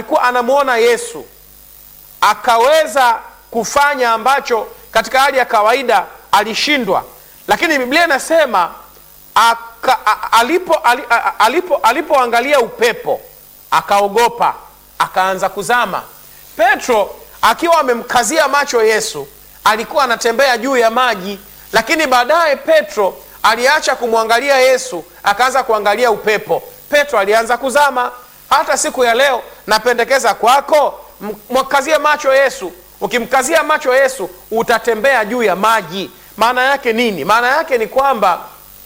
alikuwa anamwona Yesu akaweza kufanya ambacho katika hali ya kawaida alishindwa, lakini Biblia inasema aka, a, alipo, ali, a, alipo, alipoangalia upepo akaogopa, akaanza kuzama. Petro akiwa amemkazia macho Yesu alikuwa anatembea juu ya maji, lakini baadaye Petro aliacha kumwangalia Yesu akaanza kuangalia upepo. Petro alianza kuzama. Hata siku ya leo napendekeza kwako, mkazie macho Yesu. Ukimkazia macho Yesu utatembea juu ya maji. Maana yake nini? Maana yake ni kwamba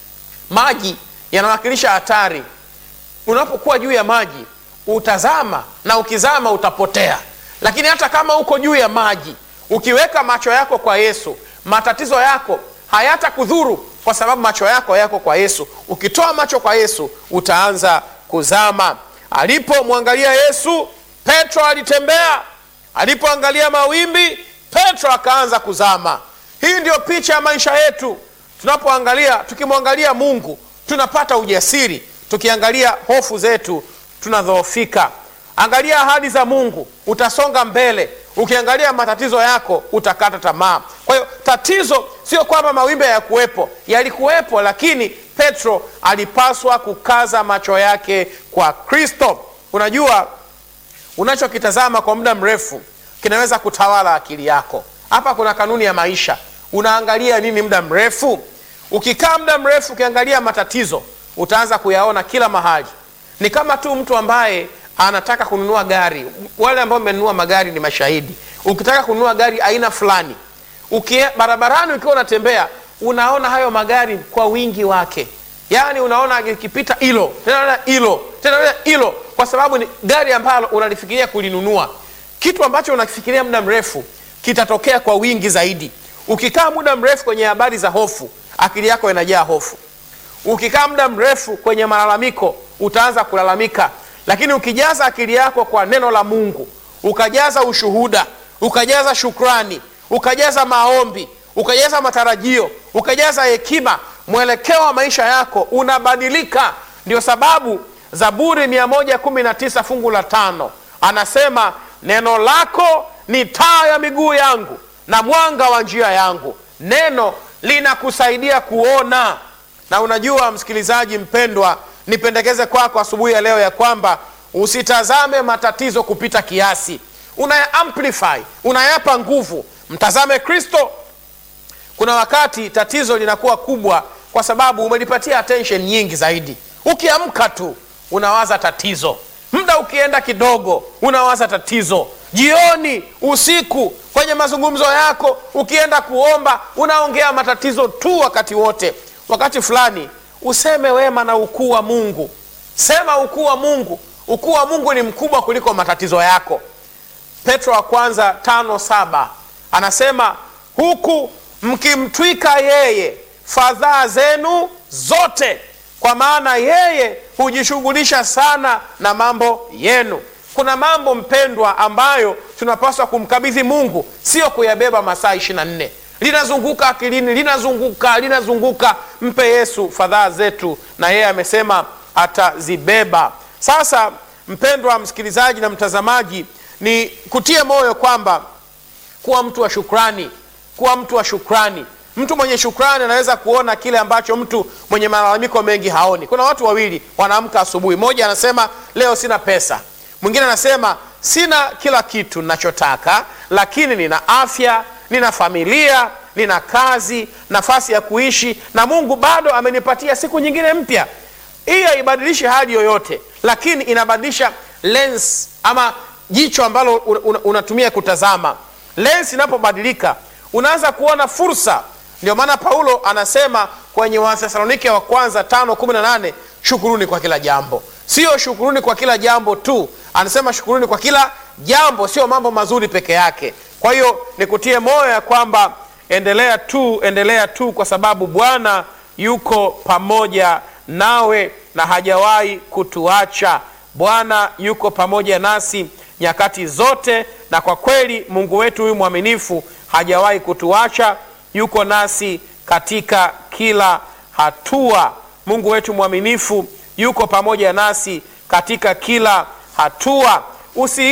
maji yanawakilisha hatari. Unapokuwa juu ya maji utazama, na ukizama utapotea. Lakini hata kama uko juu ya maji, ukiweka macho yako kwa Yesu, matatizo yako hayatakudhuru kwa sababu macho yako yako kwa Yesu. Ukitoa macho kwa Yesu utaanza kuzama. Alipomwangalia Yesu, Petro alitembea. Alipoangalia mawimbi, Petro akaanza kuzama. Hii ndiyo picha ya maisha yetu. Tunapoangalia, tukimwangalia Mungu tunapata ujasiri, tukiangalia hofu zetu tunadhoofika. Angalia ahadi za Mungu, utasonga mbele. Ukiangalia matatizo yako utakata tamaa. Kwa hiyo tatizo sio kwamba mawimbi hayakuwepo, yalikuwepo, lakini Petro alipaswa kukaza macho yake kwa Kristo. Unajua, unachokitazama kwa muda mrefu kinaweza kutawala akili yako. Hapa kuna kanuni ya maisha. Unaangalia nini muda mrefu? Ukikaa muda mrefu ukiangalia matatizo, utaanza kuyaona kila mahali. Ni kama tu mtu ambaye anataka kununua gari. Wale ambao mmenunua magari ni mashahidi. Ukitaka kununua gari aina fulani, ukie barabarani, ukiwa unatembea, unaona hayo magari kwa wingi wake, yaani unaona ikipita hilo tena hilo tena hilo, kwa sababu ni gari ambalo unalifikiria kulinunua. Kitu ambacho unakifikiria muda mrefu kitatokea kwa wingi zaidi. Ukikaa muda mrefu kwenye habari za hofu, akili yako inajaa hofu. Ukikaa muda mrefu kwenye malalamiko, utaanza kulalamika lakini ukijaza akili yako kwa neno la Mungu, ukajaza ushuhuda, ukajaza shukrani, ukajaza maombi, ukajaza matarajio, ukajaza hekima, mwelekeo wa maisha yako unabadilika. Ndio sababu Zaburi 119 fungu la tano anasema neno lako ni taa ya miguu yangu na mwanga wa njia yangu. Neno linakusaidia kuona. Na unajua msikilizaji mpendwa nipendekeze kwako asubuhi ya leo ya kwamba usitazame matatizo kupita kiasi, unaya amplify, unayapa nguvu. Mtazame Kristo. Kuna wakati tatizo linakuwa kubwa kwa sababu umelipatia attention nyingi zaidi. Ukiamka tu unawaza tatizo, muda ukienda kidogo unawaza tatizo, jioni, usiku, kwenye mazungumzo yako, ukienda kuomba unaongea matatizo tu wakati wote. Wakati fulani useme wema na ukuu wa Mungu. Sema ukuu wa Mungu. Ukuu wa Mungu ni mkubwa kuliko matatizo yako. Petro wa kwanza tano saba anasema huku mkimtwika yeye fadhaa zenu zote, kwa maana yeye hujishughulisha sana na mambo yenu. Kuna mambo mpendwa, ambayo tunapaswa kumkabidhi Mungu, sio kuyabeba masaa ishirini na nne linazunguka akilini, linazunguka linazunguka. Mpe Yesu fadhaa zetu, na yeye amesema atazibeba. Sasa mpendwa msikilizaji na mtazamaji, ni kutie moyo kwamba kuwa mtu wa shukrani, kuwa mtu wa shukrani. Mtu mwenye shukrani anaweza kuona kile ambacho mtu mwenye malalamiko mengi haoni. Kuna watu wawili wanaamka asubuhi, mmoja anasema leo sina pesa, mwingine anasema sina kila kitu ninachotaka, lakini nina afya nina familia, nina kazi, nafasi ya kuishi, na Mungu bado amenipatia siku nyingine mpya. Hii haibadilishi hali yoyote, lakini inabadilisha lens ama jicho ambalo unatumia kutazama. Lens inapobadilika unaanza kuona fursa. Ndio maana Paulo anasema kwenye Wathesalonike wa kwanza tano kumi na nane shukuruni kwa kila jambo. Sio shukuruni kwa kila jambo tu, anasema shukuruni kwa kila jambo, sio mambo mazuri peke yake. Kwa hiyo nikutie moyo ya kwamba endelea tu, endelea tu, kwa sababu Bwana yuko pamoja nawe na hajawahi kutuacha. Bwana yuko pamoja nasi nyakati zote, na kwa kweli Mungu wetu huyu mwaminifu hajawahi kutuacha, yuko nasi katika kila hatua. Mungu wetu mwaminifu yuko pamoja nasi katika kila hatua. Usi